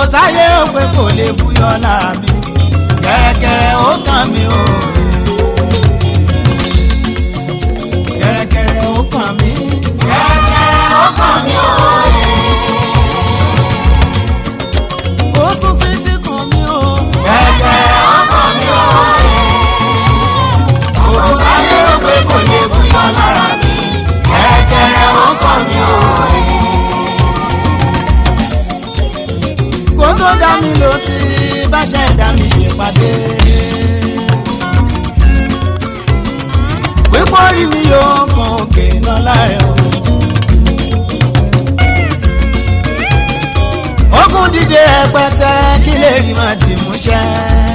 táyé ó pé kò lè búyọ lára mi kẹ̀rẹ̀kẹ̀rẹ̀ ó kàn mí o. kẹ̀rẹ̀kẹ̀rẹ̀ ó kàn mí. kẹ̀kẹ́ ó kàn mí o. ó sún títí kàn mí o. kẹ̀kẹ́ ó kàn mí o. òkú táyé ó pé kò lè búyọ lára mi kẹ̀kẹ́ ó kàn mí o. kó tó dá mi ló ti bá ṣe dá mi ṣèpàdé. pípọ́ rí mi yóò kan òkè náà láàrẹ̀ o. ogun dídé ẹpẹtẹ kí lè rí máa dì múṣẹ́.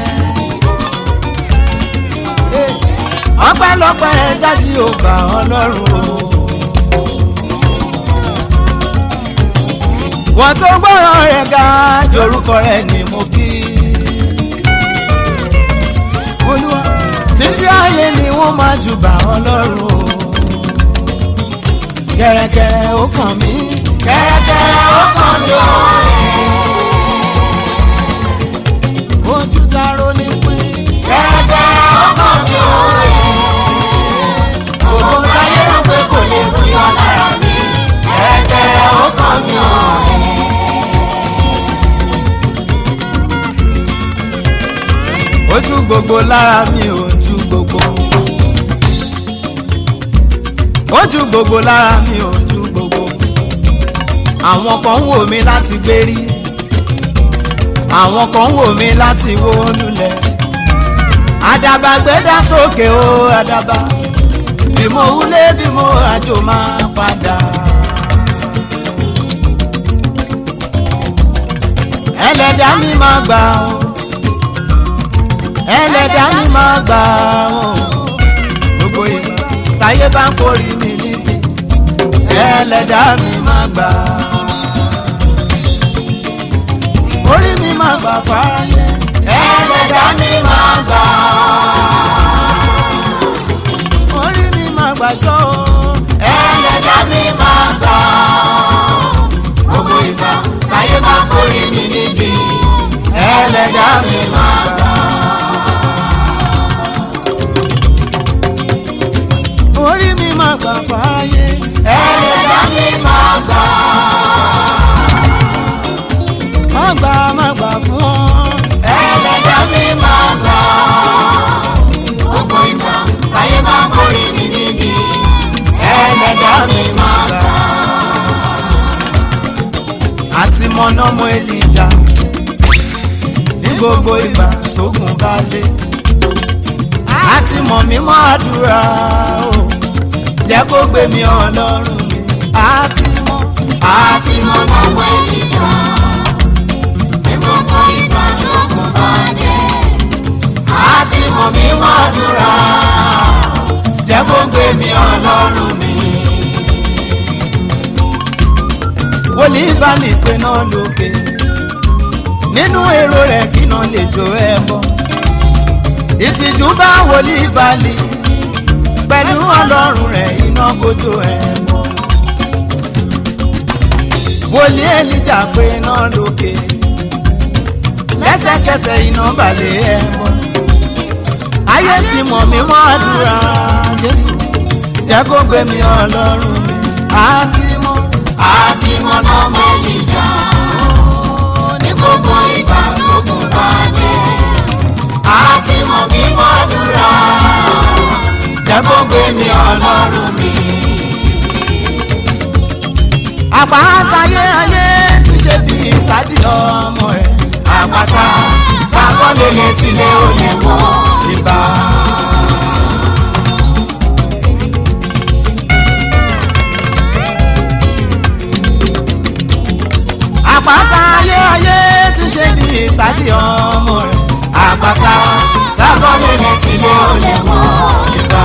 ọpẹ́lọpẹ́ jáde ò bá ọlọ́run o. wọ́n tó gbọ́ràn rẹ̀ ga jorúkọ rẹ̀ ni mo kí. olúwa títí ayé ni wọ́n máa jù bá ọlọ́run o. kẹ̀rẹ̀kẹ̀rẹ̀ ó kàn mí. kẹ̀kẹ́ ó kàn mí o. ojú ta ro ní pín. kẹ̀kẹ́ ó kàn mí o. òkú táyé ó pé kò lè búyọ lára mi kẹ̀kẹ́ ó kàn mí o. ojú gbogbo lára mi ojú gbogbo. ojú gbogbo lára mi ojú gbogbo. àwọn kan ń wò mí láti gbérí. àwọn kan ń wò mí láti wó lulẹ̀. àdàbà gbẹ́dá sókè o àdàbà. bí mo wúlé bí mo àjò máa padà. ẹlẹ́dàá mi máa gbà o ẹlẹ́dàá mi máa gbà ó gbogbo ìgbà táyé bá ń kórìí mi níbi ẹlẹ́dàá mi máa gbà orí mi máa gbà fáráyé ẹlẹ́dàá mi máa gbà orí mi máa gbàjọ́ ó ẹlẹ́dàá mi máa gbà gbogbo ìgbà táyé bá kórè mi níbi ẹlẹ́dàá mi máa gbà. orí mi máa gbà fáráyé ẹlẹ́dàá mi máa gbà má gbà má gbà fún ọ ẹlẹ́dàá mi máa gbà gbogbo ìgbà táyé bá kórè mi níbi ẹlẹ́dàá mi máa gbà. àti mọ̀nàmọ́ èlìjà ní gbogbo ìgbà tógun bá lé àti mọ̀ mímọ́ àdúrà o jẹ́ kó gbé mi ọlọ́run mi àti mọ̀ àti mọ lọ́wọ́ ènìjà ní gbogbo ìgbà tó kù bá dé. àti mọ mi mọ́ dúrà jẹ́ kó gbé mi ọlọ́run mi. wòlíì bá ní pé náà lókè nínú èrò rẹ̀ kí náà lè jó ẹ bọ́ ìtìjú bá wòlíì balì pẹ̀lú ọlọ́run rẹ̀ iná kojú ẹ bọ́ wòlíì èlìjà pé náà lókè lẹ́sẹ̀kẹsẹ̀ iná balẹ̀ ẹ bọ́ ayé ti mọ̀ mí mọ́ àdúrà jésù jẹ́ kó gbé mi ọlọ́run mi àti mọ́ àti mọ lọ́wọ́ ènìjà ní gbogbo ìgbà tó kù bá dé. àti mọ mi mọ́ dúrà jẹ́ kó gbé mi ọlọ́run mi. àpáta ayérayé ti ṣe bí ìsádi ọmọ rẹ̀ àpáta tábọ́lé létí lé olè wọ́n. ìbá. àpáta ayérayé ti ṣe bí ìsádi ọmọ rẹ̀ àpáta tábọ́lé létí lé olè wọ́n. ìbá.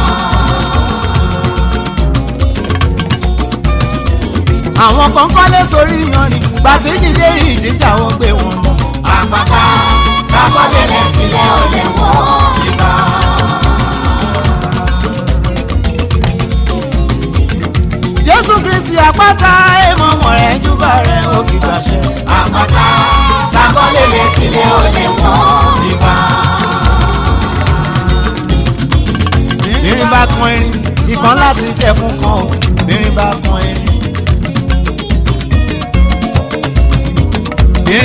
àwọn kan kọ́lé sórí yanrìn gbàtí jíde ìjíjà wọn gbé wọn lọ. àpáta tábọ́lé létí lé olè wọ́n. ìbá. jésù kristi àpáta èèmọ̀ mọ̀ rẹ̀ júbà rẹ̀ ó kì í gbàṣẹ. àpáta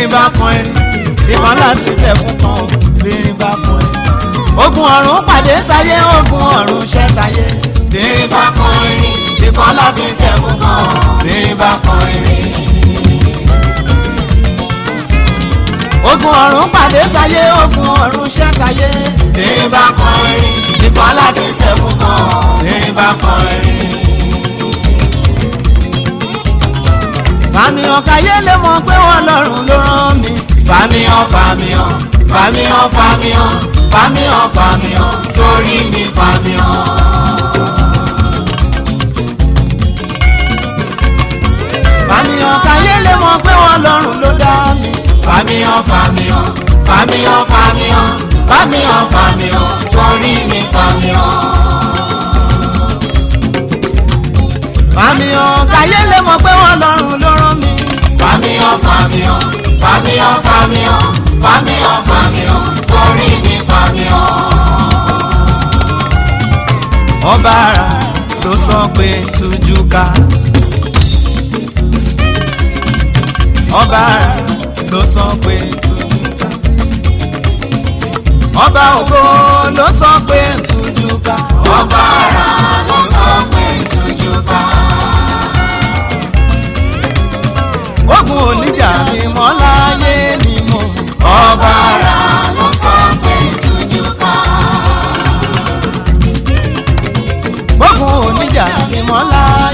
bá kan ẹni ìbọn láti tẹ̀ fún kan o bírin bá kan ẹni. ogun ọ̀run pàdé táyé ogun ọ̀run ṣẹ́ táyé bírin bá kan ẹni ìbọn láti tẹ̀ fún kan o bírin bá kan ẹni. ogun ọ̀run pàdé táyé ogun ọ̀run ṣẹ́ táyé bírin bá kan ẹni ìbọn láti tẹ̀ fún kan o bírin bá kan ẹni. fàmìhàn káyé lè mọ̀ pé wọ́n lọ́rùn ló rán mi. fàmìhàn fàmìhàn fàmìhàn fàmìhàn fàmìhàn fàmìhàn torí mi fàmìhàn. fàmìhàn káyé lè mọ̀ pé wọ́n lọ́rùn ló dá mi. fàmìhàn fàmìhàn fàmìhàn fàmìhàn fàmìhàn fàmìhàn torí mi fàmìhàn. fàmìhàn káyé lè mọ̀ pé wọ́n lọ́rùn ló rán mi. fàmìhàn fàmìhàn fàmìhàn fàmìhàn fàmìhàn fàmìhàn torí mi fàmìhàn. ọba ara ló sọ pé tújú ká. ọba ara ló sọ pé tújú ká. ọba ògo ló sọ pé tújú ká. ọba ara ló sọ pé tújú ká. ogun oníjà mi mọ́ láyé ni mo mọ̀. ọba ara ló sọ pé tújú ká. ogun oníjà mi mọ́ láyé